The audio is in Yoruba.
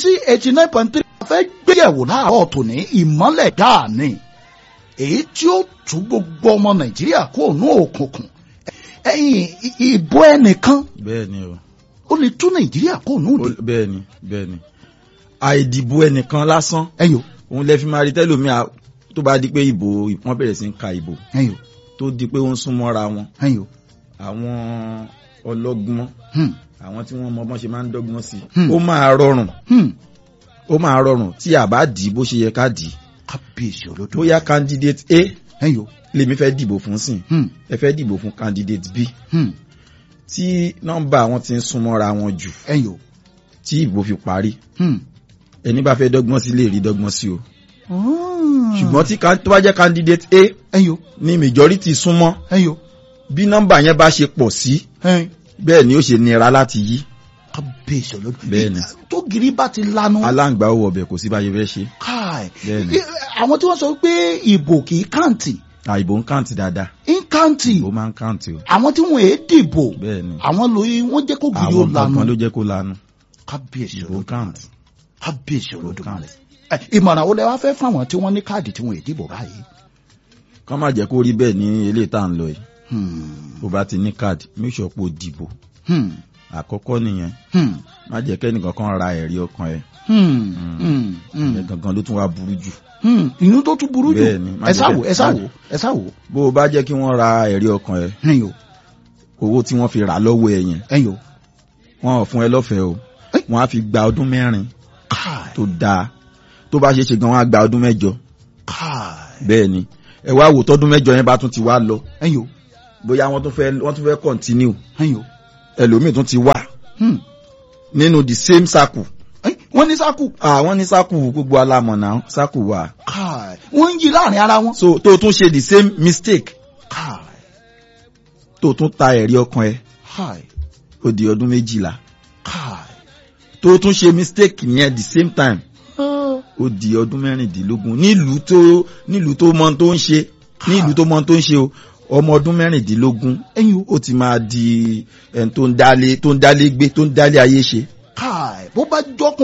sí eighty nine point three fẹ́ gbéyẹ̀wò láàárọ̀ tòní ìmọ́lẹ̀ dáa ni èyí tí ó tú gbogbo ọmọ nàìjíríà kó nú òkùnkùn ẹ̀yìn ìbò ẹnìkan bẹ́ẹ̀ ni o ó lè tú nàìjíríà kó nú òde Ó- bẹ́ẹ̀ ni bẹ́ẹ̀ ni àìdìbò ẹnìkan lásán ẹ̀yìn o òun lẹ fi máa rí tẹ́lòmíà tó bá di pé ìbò wọ́n bẹ̀rẹ̀ sí ń ka ìbò ẹ̀yìn o tó di pé ó ń súnmọ́ra wọn ẹ̀yìn o àwọn ọlọ́gbọ́n hmm, àwọn tí wọ́n mọ bọ́n ṣe máa ń dọ́gbọ́n sí Hmm. ó máa rọrùn hmm. ó máa rọrùn tí a bá dì í bó ṣe yẹ ká dì í kábíyèsí olódò bóyá candidate A ẹ̀yìn o lèmi fẹ́ dìbò fún sìn hmm, ẹ fẹ́ dìbò fún candidate B hmm. tí nọ́mbà wọn ti ń súnmọ́ra wọn jù ẹ̀yìn o tí ìbò fi parí hmm. ẹni bá fẹ́ dọ́gbọ́n sí lè rí dọ́gbọ́n sí o Ah. ṣùgbọ́n tí kan- tó bá jẹ́ candidate A ẹ̀yìn o ní majority súnmọ́ ẹ̀yìn o bí nọ́mbà yẹn bá ṣe pọ̀ sí ẹ̀yìn bẹ́ẹ̀ ni ó ṣe nira láti yí kábíyèsí olódò Bẹ́ẹ̀ni. tó gírí bá ti lanu aláǹgbá ó wọbẹ̀ kò sí báyé fẹ́ ṣe káì Bẹ́ẹ̀ni. àwọn tí wọ́n sọ pé ìbò kì í kàǹtì àìbò ń kàǹtì dáadáa ń kàǹtì ìbò máa ń kàǹtì o àwọn tí wọ́n èé dìbò bẹ́ẹ̀ ni àwọn lóye wọ́n jẹ́ kó gírí ó àwọn lanu kankan ló jẹ́ kó lanu kábíyèsí ìbò ń olódò kàǹtì kábíyèsí olódò kàǹtì. Ẹ, ìmọ̀ràn wo lẹ wá fẹ́ fáwọn tí wọ́n ní káàdì tí wọ́n èé dìbò báyìí. kọ́ má jẹ́ kó rí bẹ́ẹ̀ ní eléyìí tá à ń lọ yìí Hmm, bó bá ti ní káàdì make sure pé o dìbò hmm, àkọ́kọ́ nìyẹn hmm, má jẹ́ kẹ́nìkan kan ra ẹ̀rí ọkàn ẹ̀ hmm, hmm, hmm, ìyẹn gangan ló tún wá burú jù hmm. inú tó tún burú jù Bẹ́ẹ̀ni, má ẹ jẹ́ sáwò kẹ́- ẹ sáwò ẹ sáwò bó o bá jẹ́ kí wọ́n ra ẹ̀rí ọkàn ẹ̀ ẹ̀yin o owó tí wọ́n fi rà lọ́wọ́ ẹ̀ yẹn ẹ̀yin o wọ́n ò fún ẹ lọ́fẹ̀ẹ́ o Ẹ́. wọ́n á fi gba ọdún mẹ́rin káì tó dáa tó bá ṣe é ṣe gan wọ́n á gba ọdún mẹ́jọ káì bẹ́ẹ̀ ni ẹ wá wò tọ́dún mẹ́jọ yẹn bá tún ti wá lọ ẹ̀yin o bóyá wọ́n tún fẹ́ wọ́n tún fẹ́ continue ẹ̀yin o ẹlòmíì tún ti wà hmm. nínú the same circle Ẹ́, wọ́n ní sákù àwọn ní circle gbogbo alamọ̀ náà circle wà káì wọ́n ń yí láàrin ara wọn so tó tún ṣe the same mistake káì tó tún ta ẹ̀rí ọkàn ẹ káì ó di ọdún méjìlá káì tó tún ṣe mistake yẹn the same time Ah, ó di ọdún mẹ́rìndínlógún nílùú tó nílùú tó mọ tó ń ṣe nílùú tó mọ tó ń ṣe o ọmọ ọdún mẹ́rìndínlógún ẹ̀yin o ó ti máa di ẹni tó ń dálé tó ń dálé gbé tó ń dálé ayé ṣe káì bó bá jọkùn